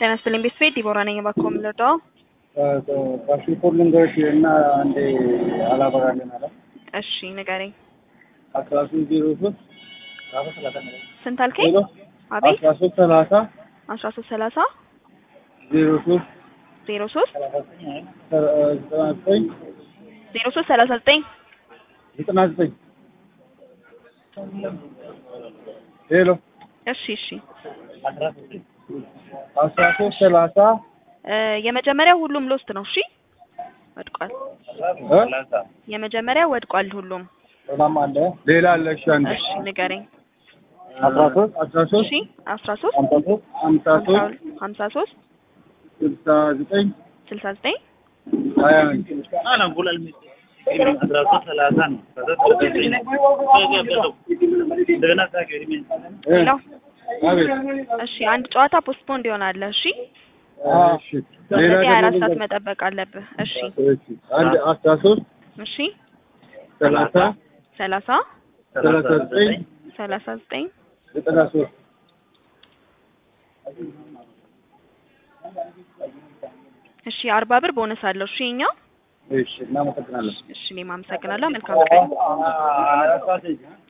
ጤና ይስጥልኝ ቤተሰቤ ዲቦራ ነኝ። እባክዎ ምን ልርዳዎ? ፓስፖርት ልንገርሽ እና አንዴ አላበራልን አለ እሺ ንገረኝ። አስራ ሶስት ዜሮ ሶስት ስንት አልከኝ? ዜሮ አቤት አስራ ሶስት ሰላሳ አስራ ሶስት ሰላሳ ዜሮ ሶስት ዜሮ ሶስት ዘጠና ዘጠኝ ዜሮ ሶስት ሰላሳ ዘጠኝ ዘጠና ዘጠኝ ሄሎ እሺ እሺ አስራ ሶስት ሰላሳ እ የመጀመሪያው ሁሉም ሎስት ነው። እሺ ወድቋል። እ የመጀመሪያው ወድቋል ሁሉም። ሌላ አለ እሺ አንዴ እሺ ንገረኝ። አስራ ሶስት አስራ ሶስት እሺ አስራ ሶስት ሀምሳ ሶስት ሀምሳ ሶስት ሀምሳ ሶስት ስልሳ ዘጠኝ ስልሳ ዘጠኝ ሀያ አንድ ሌላው አቤት እሺ አንድ ጨዋታ ፖስትፖንድ ይሆናል። እሺ እሺ ሌላ ስለዚህ ሀያ አራት ደግሞ ሰዓት መጠበቅ አለብህ። እሺ እሺ አንድ አስራ ሶስት እሺ ሰላሳ ሰላሳ ሰላሳ ዘጠኝ ሰላሳ ዘጠኝ ዘጠና ሶስት እሺ አርባ ብር ቦነስ አለው። እሺ እኛ እሺ እናመሰግናለን። እሺ እኔም አመሰግናለሁ። መልካም ቀን።